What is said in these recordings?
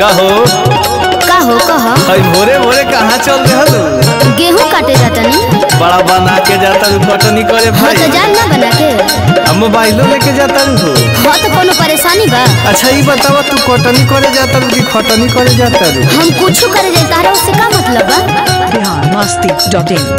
कहो कहो कह हई भोरे भोरे कहाँ चल रहल गेहूं काटे जातनी बड़ा बना के जाता रू कटनी करे हाँ भाई तो जान ना बना के अब मोबाइलो लेके जाता रू हो हाँ तो कोनो परेशानी बा अच्छा ये बतावा तू कटनी करे जाता रू कि खटनी करे जाता रू हम कुछ करे जाए तारा उससे का मतलब बा बिहार मस्ती डॉट इन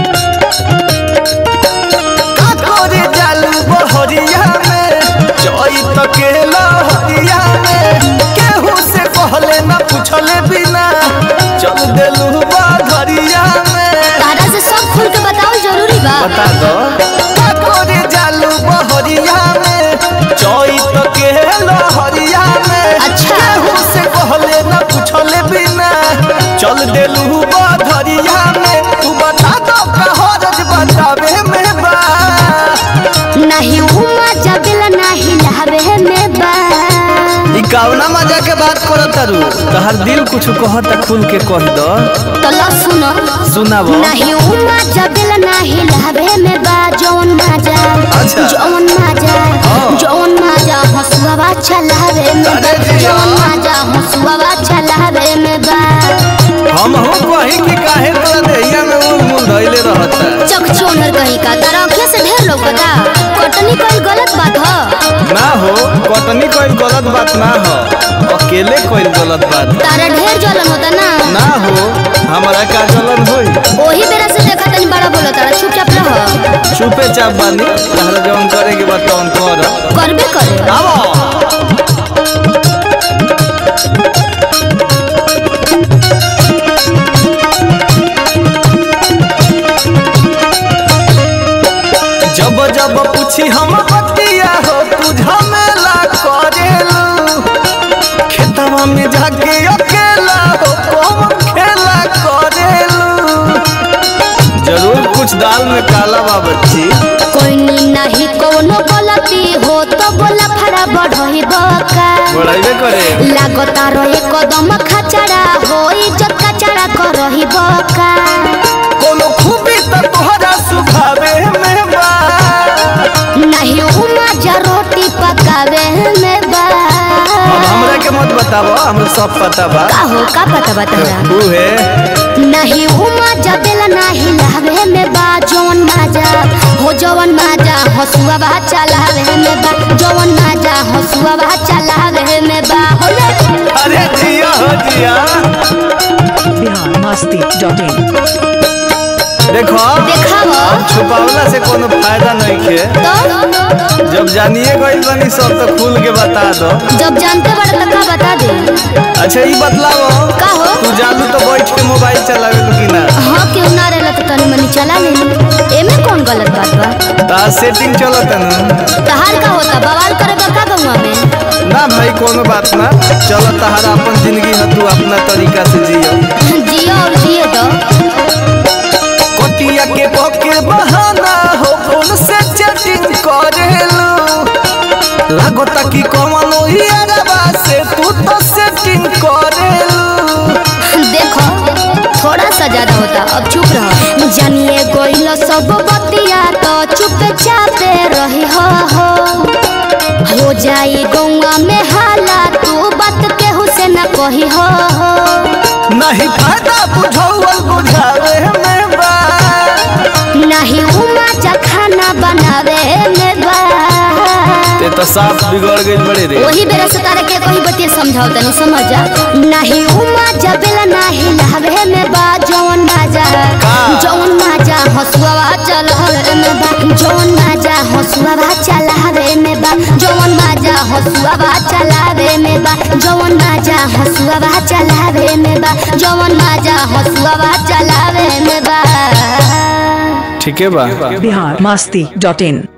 करे जालू बहरिया में चोई तकेला हरिया में केहू से कहले ना पूछले बिना चल देलू बहरिया में तारा से सब खुल के बताओ जरूरी बा बता दो करे जालू बहरिया में चोई तकेला हरिया में अच्छा। केहू से कहले ना पूछले बिना चल देलू बहरिया में तू बता दो कहरज बतावे में बा नहीं उमा जबिला नहीं लहबे में बा ई कावना मजा के बात करत तारू तहर दिल कुछ कहता खुल के कह दो तो लो सुनो सुनाब नहीं उमा जबिला नहीं लहबे में बा जौन माजा अच्छा। जौन माजा हाँ। जौन माजा हसुआ चलावे में बा अरे जिया। जौन माजा हसुआ चलावे में बा हम हो कही कि काहे तोरा देहिया में उल मुल धइले रहता चक चोनर कहीं का तारा आँखें से ढेर लोग बता कटनी कोई गलत बात ह ना हो कटनी कोई गलत बात ना हो अकेले कोई गलत बात तारा ढेर जलन होता ना ना हो हमारा का जलन होई ओही बेरा से देखा तनी बड़ा बोला तारा चुपचाप रह चुपे चाप बानी तहरा जवन करे के बात तवन कर करबे करे आवो जब जब पूछी हम बतिया हो तू झमेला करेलू खेतवा में जाके अकेला हो कम खेला करेलू जरूर कुछ दाल में काला बा बच्ची कोई नी नहीं कोनो गलती हो तो बोला फड़ा बढ़ही बका बढ़ाइबे करे लागता रहे कदम खचड़ा हो इज्जत कचड़ा करही बका कोनो खूबी त तोहरा सुभावे में बा नहीं उमा जा रोटी पकावे में बा अब हमरा के मत बताबो हमरा सब पता बा का हो का पता बता उहे नहीं उमा जबेला नहीं लहवे में बा जौन माजा हो जवन माजा हसुआ बा चलावे में बा जवन माजा हसुआ बा चलावे में बा हो ले। अरे जिया हो जिया बिहार मस्ती डॉट इन देखो देखावो। छुपावला से कोनो फायदा नहीं खे तो जब जानिए गइल बनी सब तो खुल के बता दो जब जानते बड़े तो का बता दे अच्छा ई बतलाओ का हो तू जानू तो बैठ के मोबाइल चलावे कि ना हाँ क्यों ना रहला तो तनी मनी चला ले एमे कौन गलत बात बा ता सेटिंग चलत न तहार का होता बवाल करे बा का गौवा में ना भाई कोनो बात ना चलो तहारा अपन जिंदगी है तू अपना तरीका से जियो जियो और जिए दो कोटिया के पके बहाना हो फोन से चैटिंग करेलू लागता कि कमनो हियरबा से तू तो सेटिंग करेलू देखो थोड़ा सा ज्यादा होता अब चुप रहो जानिए गोइल सब बतिया तो चुप चापे रही हो हो हो जाई गौवा में हाला तू बात केहू से न कही हो हो नहीं फायदा बुझौल बुझावे में बा नहीं उमा जा खाना बनावे में बा ते तो साफ बिगड़ गई बड़े रे वही बेरा से तारे के कोई बतिया समझाओ तनी समझ जा नहीं उमा जबेला नहीं लहवे में बा जौन माजा का? जौन माजा हसुआ चलहवे में बा जौन माजा हसुआ चलावे में बा जौन माजा हसुआ चलावे में बा जौन माजा हसुआ चलावे में बा जौन माजा हसुआ चलावे में बा ठीक है बा बिहार मस्ती डॉट इन